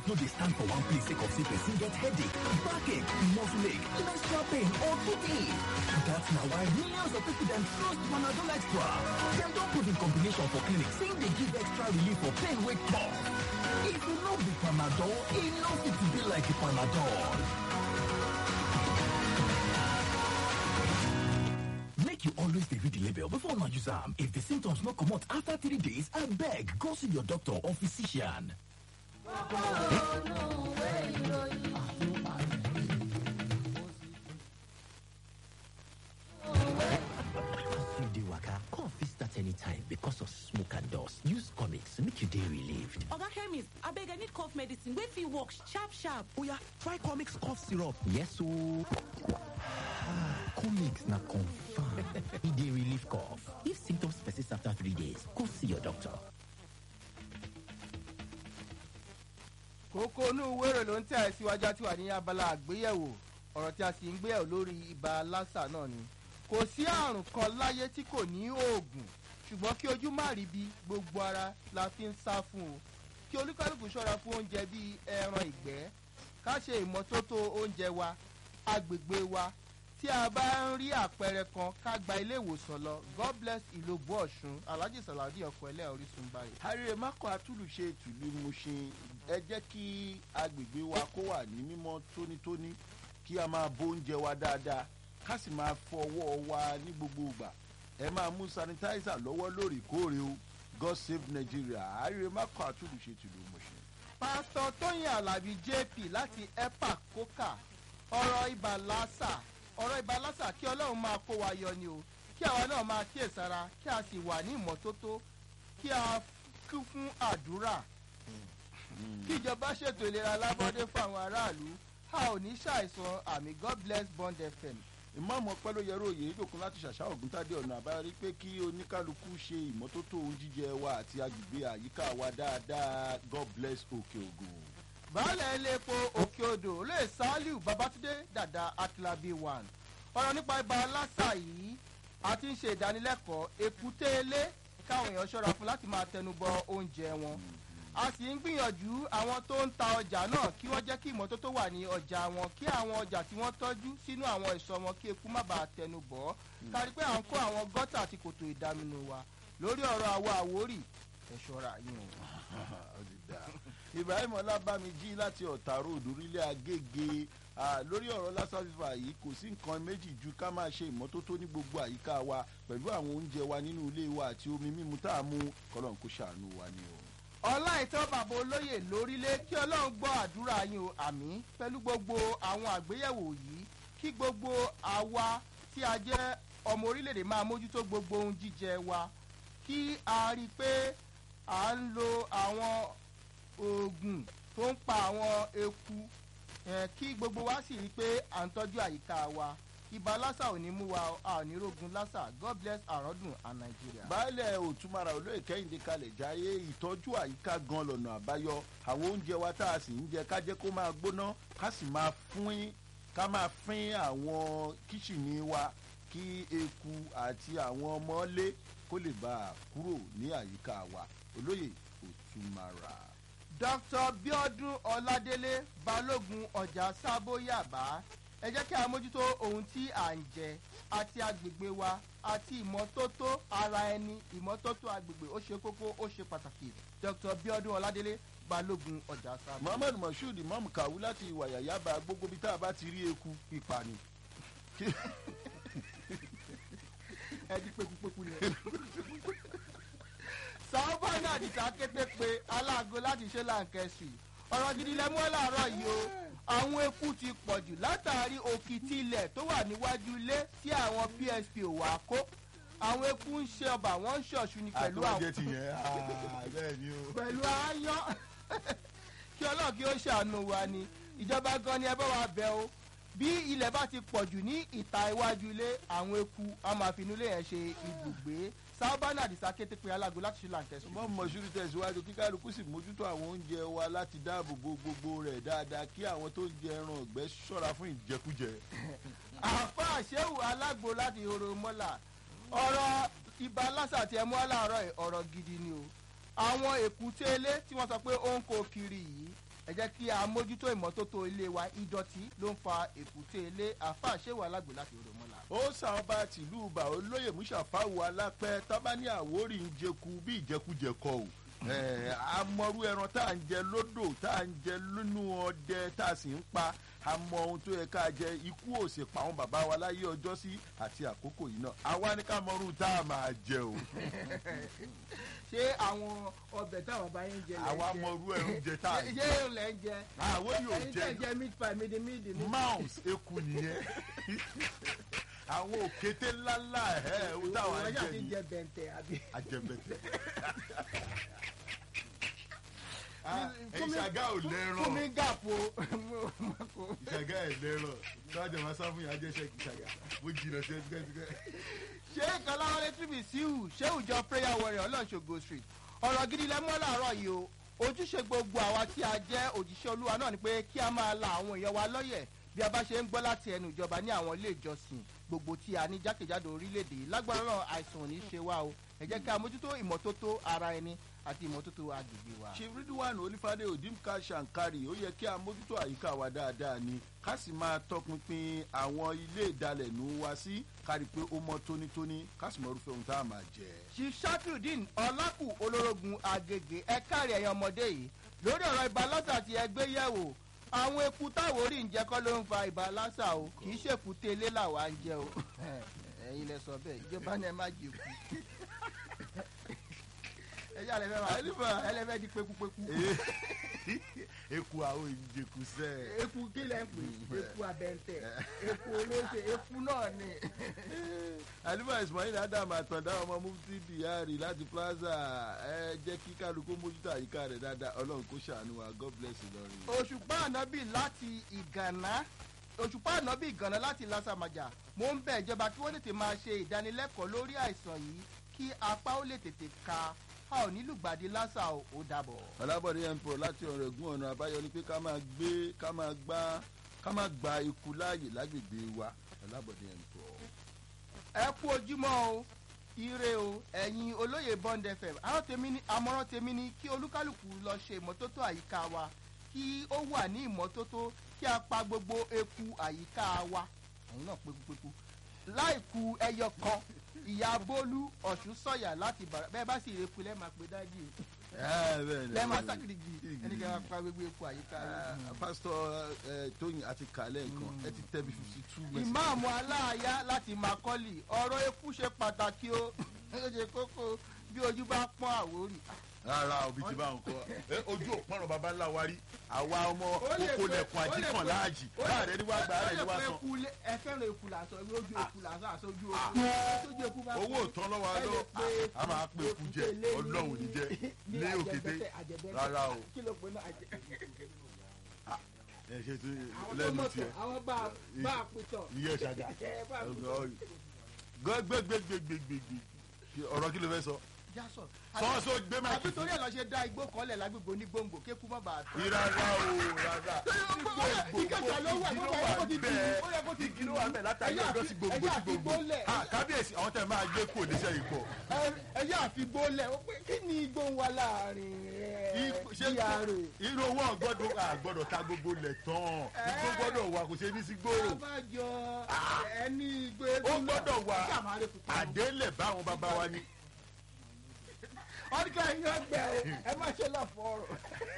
no dey stand for one place sake of say person get headache, backache, muscle ache, menstrual pain or toothache. That's na why millions of people dem trust Panadol Extra. Dem don prove in combination for clinic say dey give extra relief for pain wey tough. If e no be Panadol, e no fit be like Panadol. Make you always dey read the label before una use am. If the symptoms no comot after three days, abeg go see your doctor or physician. As you dey waka, cough fit start anytime because of smoke and dust. Use comics make you dey relieved. oga chemist abeg i need cough medicine wey fit work sharp sharp Oya, try comics cough syrup. Yes ooo. comics na confirm. e dey relieve cough. If symptoms persist after three days, go see your doctor. kókó inú wéré ló ń tẹ̀ síwájú àti wà ní abala àgbéyẹ̀wò ọ̀rọ̀ tí a sì ń gbéyẹ̀wò lórí ibà lásà náà ni kò sí àrùn kan láyé tí kò ní oògùn ṣùgbọ́n kí ojú má rí bí gbogbo ara la fi ń sá fún o kí olúkálùkù ṣọ́ra fún oúnjẹ bíi ẹran ìgbẹ́ ká ṣe ìmọ́tótó oúnjẹ wa agbègbè wa tí a bá ń rí àpẹẹrẹ kan ká gba ilé ìwòsàn lọ god bless ìlòbù ọ̀ṣun alhaji saladi ọkọ̀ ẹlẹ́ orísun báyìí. harry mako atúlùṣe tìlú mushin ẹ jẹ́ kí agbègbè wa kó wà ní mímọ́ tónítóní kí a máa bó oúnjẹ wa dáadáa ká sì máa fọwọ́ wa ní gbogbo ìgbà ẹ máa mú sanitizer lọ́wọ́ lóòrèkóòrè o god save nigeria harry mako atúlùṣe tìlú mushin. pásítọ̀ tóyìn alábí jp láti epa coca ọ̀rọ̀ ibà lásà ọ̀rọ̀ ibà lásà kí ọlọ́run máa kó wa yọ ni o kí àwa náà máa kíyèsára kí a sì wà ní ìmọ́tótó kí a kún fún àdúrà kí ìjọba ṣètò ìlera lábọ́dé fún àwọn aráàlú a ò ní ṣàìsàn àmì god bless bond fm ìmáàmù ọpẹ́lóyẹrú òye ìdòkun láti ṣàṣà ògúntádé ọ̀nà àbáyọrí pé kí oníkálukú ṣe ìmọ́tótó ohun jíjẹ wa àti agbègbè àyíká wa dáadáa god bless òkè ògùn. baálẹ̀ ilé epo òkè odò olóyè saliu babatunde dada akilabi one ọ̀rọ̀ nípa ibà lásà yìí a ti ń ṣe ìdánilẹ́kọ̀ọ́ èkúté ilé káwọn èèyàn ṣọ́ra fún láti máa tẹnubọ oúnjẹ wọn a sì ń gbìyànjú àwọn tó ń ta ọjà náà kí wọ́n jẹ́ kí ìmọ́tótó wà ní ọjà wọn kí àwọn ọjà tí wọ́n tọ́jú sínú àwọn ìsọ̀ wọn kí eku má bàa tẹnu bọ̀ ọ́ kárí pé à ń kó àwọn gọ́tà àti kòtò ìdaminù wa lórí ọ̀rọ̀ àwọ̀ àwórì ẹ̀ ṣọ́ra yín o. Ó ti dáa. ibrahim ọlábàmíjì láti ọ̀tà ròdù orílẹ̀ agége Ah, lórí ọ̀rọ̀ lassa fever yìí kò sí nǹkan méjì ju ká máa ṣe ìmọ́tótó ní gbogbo àyíká wa pẹ̀lú àwọn oúnjẹ wa nínú ilé wa àti omi mímu tá a mú kọ́lọ́n kó ṣàánú wa ni o. ọláìtọ́ bàbá olóyè lórílẹ̀ kí ọlọ́run gbọ́ àdúrà yín o àmì pẹ̀lú gbogbo àwọn àgbéyẹ̀wò yìí kí gbogbo àwa tí a jẹ́ ọmọ orílẹ̀-èdè máa mójútó gbogbo ohun jíjẹ wa kí a rí i pé à ń lo àwọn oògùn tó ń pa àwọn eku eh, kí gbogbo wa sì rí i pé à ń tọ́jú àyíká wa ibà lásà ò ní mú wa a ò ní rogun lásà god bless àrọ́dùn and nigeria. baálẹ̀ òtúmọ̀ra olóyè kẹ́hìndé kalẹ̀ jáyé ìtọ́jú àyíká gan lọ́nà àbáyọ àwọn oúnjẹ wa tá a sì ń jẹ ká jẹ́ kó máa gbóná ká sì máa fín ká máa fín àwọn kíṣìnì wa kí eku àti àwọn ọmọlé kó lè bá a kúrò ní àyíká wa olóyè òtúmọ̀ra. dr biodun ọládélé balógun ọjà sábóyàbá ẹ jẹ́ kí a mójútó ohun tí à ń jẹ àti agbègbè wa àti ìmọ́tótó ara ẹni ìmọ́tótó agbègbè ó ṣe kókó ó ṣe pàtàkì dr biodun ọládélé balógun ọjà sábóyàbá. muhammed moshood imam kawu láti ìwàyà yaba gbogbo bí tá a bá ti rí eku pípa ni. ẹ di pekupeku ni ẹ. sàọ́bà náà dìtà kété pé aláàgọ́ láti ṣe láǹkẹ́sì ọ̀rọ̀ gidi lẹ́mú ẹ̀ láàárọ̀ yìí o àwọn eku ti pọ̀ jù látàrí òkìtì ilẹ̀ tó wà níwájú ilé tí àwọn psp ò wá kó àwọn eku ń ṣe ọba wọn ń ṣọ̀ṣù ni pẹ̀lú àwọn àtọ́jẹ́ ti yẹn bẹ́ẹ̀ ni o. pẹ̀lú aáyán kí ọlọ́run kí ó ṣàánú wa ni ìjọba gan ni ẹ bá wa bẹ o bí ilẹ̀ bá ti pọ̀ jù ní ìta iwájú ilé àwọn eku a máa fi inú ilé yẹn ṣe ibùgbé sábàánà àdìsá kété pé alágo láti ṣe làǹkẹ́sùn. mọ́ mọ̀ṣúrù tẹ̀síwájú kí kálukú sì mójútó àwọn oúnjẹ wa láti dáàbò bo gbogbo rẹ̀ dáadáa kí àwọn tó ń jẹ ẹran ọ̀gbẹ́ ṣọ́ra fún ìjẹkújẹ. àfa àṣẹ́wò alágbo láti horo mọ́là ọ̀rọ̀ ibà lásà tí ẹ mú aláàárọ̀ yìí, ọ̀rọ̀ gidi ni o àwọn èkúté ilé tí wọ́n sọ pé ó ń kó kiri yìí ẹ jẹ́ kí a mójútó ìmọ́tótó ilé wa ìdọ̀tí ló ń fa èkúté ilé àfa àṣewò alágbè láti odò mọ́la. ó sàn bá tìlú bá olóyè mùsàfáwù alápẹ tọ́ba ní àwórì ń jẹku bí ìjẹkújẹ kọ o Eh, amọ̀rú ẹran tá à ń jẹ lódò tá à ń jẹ nínú ọdẹ tá a sì ń pa àmọ́ ohun tó yẹ ká jẹ ikú ò sì pa àwọn bàbá wa láyé ọjọ́ sí àti àkókò yìí náà àwa ní ká mọ̀rú tá a máa jẹ o ṣé àwọn ọbẹ̀ táwọn bá yín jẹ lẹ́ ń àwa jẹ? mọ̀rú ẹ̀rù jẹ tá a ṣé jẹ ṣé lẹ́ ń jẹ? àwọn yóò ẹ̀yin jẹ tẹ̀ jẹ meat pie mídìí mídìí ní. mouse eku nìyẹn àwọn òkété ńláńlá ẹ̀ ẹ̀ táwọn ọjà jẹ ti nìyẹn jẹ bẹ̀ǹtẹ̀ àbí. ajẹbẹtẹ. Fún mi- ìṣàgá ò fún mi lẹ́ràn gàpò. ìṣàgá ẹ̀ lẹ́ràn tọ́jà máa sá fún yàrá jẹ́sẹ̀ ìṣàgá bó jìnnà sí ẹgbẹ́ ẹgbẹ́. ṣé kọláwọlé tìbí síhù ṣé ìjọ prayer warrior ọlọ́ṣogbo street ọ̀rọ̀ gidi lẹ mọ́ làárọ̀ yìí o ojúṣe gbogbo àwa tí a jẹ́ òjíṣẹ́ olúwa náà ni pé kí a máa la àwọn èèyàn wa lọ́yẹ̀ bí a bá ṣe ń gbọ́ láti ẹnu ìjọba ní àwọn ilé ìjọsìn gbogbo tí a ní jákèjádò orílẹ̀-èdè yìí lágbára náà àìsàn ò ní ṣe wá o ẹ jẹ́ kí a mójútó ìmọ́tótó ara ẹni àti ìmọ́tótó agbègbè wa. chief ridwan olifade odimka shankari ó yẹ kí a mójútó àyíká wa dáadáa ni ká sì máa tọpinpin àwọn ilé ìdalẹ̀nù wa sí kárí pé ó mọ́ tónítóní ká sì mọ irúfẹ́ ohun tá a máa jẹ. chief shatrudeen ọlákù olórogún agége ẹ̀ka rẹ̀ ẹ̀yàn ọmọdé yìí lórí ọ̀rọ̀ ibà lásà àti ẹgbẹ́ yẹ̀wò àwọn eku táwọn orí ń jẹ kọ́ ló ń fa ibà lásà o kì í ṣèkú télé làwa ń jẹ o ẹ̀yin lẹ sọ bẹ́ẹ̀ ìjọba ni ẹ má jẹ kú ẹjọ́ àlẹ́ fẹ́ máa Àlífà. ẹlẹ́fẹ́ di pekupeku eku àwọn ìjẹkù sẹ́ẹ̀. eku kí lẹ́ ń pè eku abẹ́ntẹ̀ eku olóṣè eku náà ni. alifa ismail adam àtàndá ọmọ mufti diari láti plaza ẹ jẹ́ kí kálukú mójútó àyíká rẹ̀ dáadáa ọlọ́run kó ṣàánú wa god bless ìlọrin. òṣùpá ànábì láti ìgànná òṣùpá ànábì ìgànná láti lásàmàjà mo ń bẹ̀ ìjọba kí wọ́n tètè máa ṣe ìdánilẹ́kọ̀ọ́ lórí àìsàn yìí kí apá ó lè tètè ka a ò nílùgbàdì lásà ò ó dàbọ̀. ọlábọ̀dé mpo láti ọ̀rọ̀ ẹ̀gún ọ̀nà àbáyọ ni pé ká máa gbé ká máa gbá ká máa gba ikú láàyè lágbègbè wa ọlábọ̀dé mpo. ẹ kú ojúmọ́ o ire o ẹ̀yin olóyè bond fm àwọn tèmi ní àmọ́ràn tèmi ní kí olúkálùkù lọ ṣe ìmọ́tótó àyíká wa kí ó wà ní ìmọ́tótó kí a pa gbogbo eku àyíká wa ẹ̀yin náà pekupeku láìku ẹyọ kan ìyá bólú ọ̀ṣun sọ̀yà láti bàrà bẹ́ẹ̀ bá sì rí eku lẹ́ẹ̀ máa pe dájú ẹ bẹ́ẹ̀ ni lẹ́ẹ̀ máa bẹ́ẹ̀ ni. sákìrìgì ẹni kẹ́ máa pa gbogbo eku àyíká wa. Ah, pásítọ̀ ẹ, tóyìn àti kàlẹ́ nǹkan ẹ ti tẹ́ bí fifty two mẹ́sàn. ìmáàmù aláàyá láti makọ́lì ọ̀rọ̀ eku ṣe pàtàkì o ó ṣe kókó bí ojú bá pọ́n àwórì. rárá òbí ti bá ń kọ ẹ ojú òpọ̀nrán baba ńlá wa rí àwa ọmọ Ó lè oko pe- lẹ̀kùn ó lè àjíkàn pe- láàjì ó lè- láàrẹ ní wàá gbà á rẹ̀ ní wàá ó lè san. pe eku lé- ẹ fẹ́ràn eku làásán lójú eku làásán àsojú eku sójú eku bá owó òtán lọ́wọ́ ẹ lè lọ pe a máa pe eku jẹ èkúté lé ní- ọlọ́run ní jẹ ní lé òkété àjẹbẹ́tẹ̀, àjẹbẹ́tẹ̀. rárá o kí ló pe náà àjẹ. ẹ ṣe tó àwọn tó lẹ́nu mọ̀tò tiẹ̀ àwọn bá bá a pìtọ̀. iye ṣàgà ẹ bá a pìtọ̀. gbẹgbẹgbẹgbẹgbẹgbẹ ọ̀rọ̀ kí ló fẹ́ sọ jásọ. sọ sọ gbé máa àbí torí ẹ̀ lọ ṣe dá igbó kan lẹ̀ lágbègbè onígbòǹgbò kéku má bàa tó. ìrara o rárá ìkẹjà ló wà igi ló nípa wà ẹ̀kọ́ ti dì í, ó yẹ kó ti bẹ́ẹ̀ igi ló wà bẹ́ẹ̀ látàrí Ẹ̀yà ọjọ́ àfi- sí gbogbo ẹ̀yà sí àfi gbogbo gbólẹ̀. Ah, kábíyèsí àwọn tẹ̀ máa gbé kò níṣẹ́ yìí pọ̀ ẹ yá àfi gbólẹ̀ ó pé kí ni igbó ń wá láàrin rẹ̀ ṣé bí ààrẹ. irú owó ọgbọ́dọ̀ àgbọ́dọ̀ ta gbogbo lẹ̀ tán igbó gbọ́dọ̀ wà kò ṣe ní sí gbòòrò abájọ ẹni igbó ó gbọ́dọ̀ wà kí àmọ́ àrẹ kùkù. àdélẹ̀ báwọn bàbá wa ní. ọdún ẹ̀yin ọgbẹ́ o ẹ má ṣe lọ fọ́ọ̀rọ̀.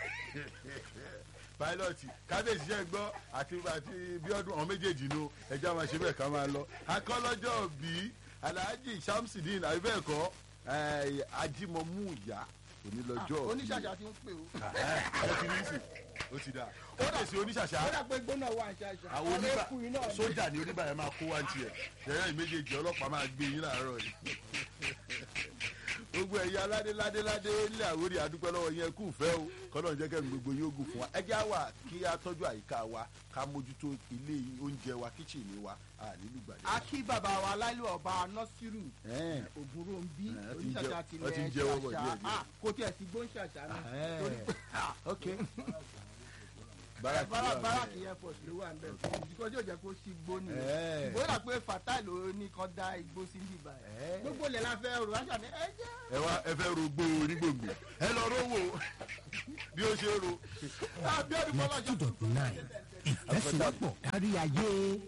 pilot kábíyèsí jẹ́ gbọ́ àti àti bíọ́dún àwọn méjèèjì nu ẹja máa ṣe bẹ́ẹ̀ ká máa lọ. akọ́lọ́jọ́ bí alhaji shamsidin àbíbẹ́ẹ̀kọ́ ajímọ̀mú ìyá onílọ́jọ́ bí. oníṣàṣà ti ń pè o. ẹ ti ní sìn ó ti dà ó lè ṣe oníṣàṣà ó dà pé gbóná wà ṣàṣà. àwọn oníbà ẹkùn iná ni. sójà ní oníbà yẹn máa kó wá tiẹ̀ ṣẹ̀yẹ́ méjèèjì ọlọ́pàá máa gbé yín láàárọ̀ yìí. gbogbo ẹ̀yà ládé ládé ládé ilé àwórí àdúpẹ́ lọ́wọ́ yẹn kù fẹ́ o kọ́nà jẹ́ kẹ́mi gbogbo yóò gùn fún wa ẹ jẹ́ àwà kí a tọ́jú àyíká wa ká mójútó ilé oúnjẹ wa kíchìnì wa ànílù gbàdé. a kí bàbá wa láìlú ọba nọ́sírù Ẹ́ẹ̀. ògúnròǹbí Ẹ̀, ẹ ti ń oníṣàṣà jẹ- ti ẹ ti ń lẹ̀ jẹ́wọ́ bọ̀ ṣàṣà díẹ̀díẹ̀. Ah, kò tiẹ̀ sí gbóǹṣàṣà náà Ẹ́ẹ̀. torí pé ok Báràkì bára wà ń báràkì bẹ̀. airport ló wà ń bẹ̀ ìdíkọ́ tí ò jẹ́ kó sí igbó Ẹ̀. nìyẹn ìgbóyà pé fatai ló ní kan dá igbó sí bíbá ẹ̀ Ẹ̀. gbogbo ilẹ̀ la fẹ́ rò wáṣà ní ẹ jẹ́ ẹ wá ẹ fẹ́ rògbò onígbòǹgbò ẹ lọ rówó bí ó ṣe ro. abiodun bọ́lá two dot nine ìfẹsẹ̀wọ́pọ̀ kárí ayé.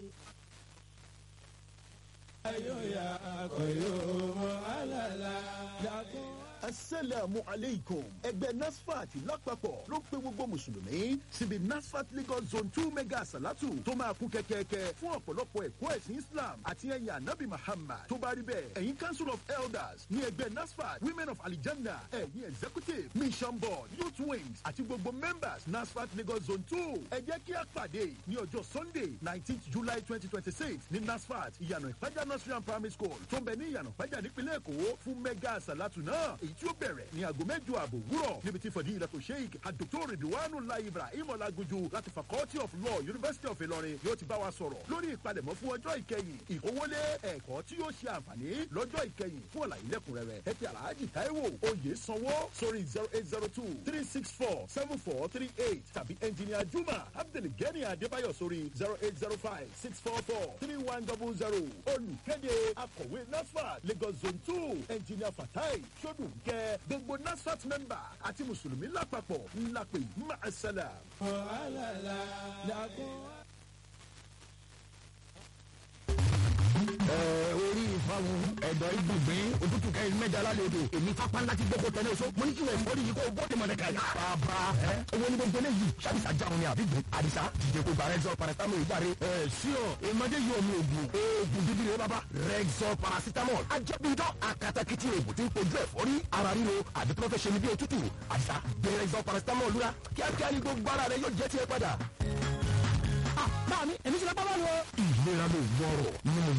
asalaamu aleykum ẹgbẹ́ nasfat lápapọ̀ ló ń pe gbogbo mùsùlùmí síbi nasfat lagos zone two mega salatu tó máa kún kẹ́kẹ́kẹ́ fún ọ̀pọ̀lọpọ̀ ẹ̀kọ́ ẹ̀sìn islam àti ẹ̀yìn anabi muhammad tó bá rí bẹ́ẹ̀ ẹ̀yin council of elders ní ẹgbẹ́ nasfat women of alijanna ẹ̀yin executive mission board youth wings àti gbogbo members nasfat lagos zone two ẹ jẹ́ kí a pàdé ní ọjọ́ sunday nineteenth july twenty twenty six ní nasfat ìyànà ìpájà nursery and primary school tó ń bẹ ní ìyànà ìpájà nípínlẹ̀ èkó fún mega salatu náà èyí tí ó bẹ̀rẹ̀ ní aago mẹ́jọ ààbò wúrọ̀ níbi tí fọdí ìlàtò sheik adoktor ridwanu lai ibrahim ọlágunjú láti faculty of law university of ilorin yóò ti bá wa sọ̀rọ̀ lórí ìpalẹ̀mọ́ fún ọjọ́ ìkẹyìn ìkówólé ẹ̀kọ́ tí yóò ṣe àǹfààní lọ́jọ́ ìkẹyìn fún ọ̀làyé lẹ́kùnrẹ́rẹ́ ẹ ti alhaji taiwo oyè sanwó sórí zero eight zero two three six four seven four three eight tàbí engineer juma abdulgani adébáyọ̀ sórí zero eight zero five six four four three one double zero olùkéde akọ̀wé nasfat lagos zone two engineer fatai sọdùnkẹ́ gbogbo nasfat member àti mùsùlùmí lápapọ̀ ńlá pé máa orí ìfọwọ́ ẹ̀dọ̀ ìgbìngbìn òtútù kẹrin mẹ́jọ alálẹ̀ odò èmi pápá ńlá ti gbogbo tẹ̀lé oṣù mo ní kí wọ́n ìfọ́rí yìí kó o bọ́ọ̀dì mọ̀nẹ́ kàyà. bàbá ẹ owó ní gbogbo eléyìí ṣàbíṣà jáwọn ní àbí gbé àdìsá dìde kó gba rexol paracetamol ìgbàre. ẹ ṣíọ ìmọ̀dé yìí omi ògùn oògùn dídí rẹ bàbá rexol paracetamol ajẹ́bíjọ́ akatakiti oògùn tí ń kojú ẹ̀fọ́rí ara ríro àbí tó fẹ́ ṣe ní bí òtútù àdìsá gbé rexol paracetamol lura kíákíá ní gbogbo ara rẹ yóò jẹ́ tiẹ̀ padà. báà mi èmi ti lọ bá bá lọ. ìlera ló gbọ́rọ̀ nínú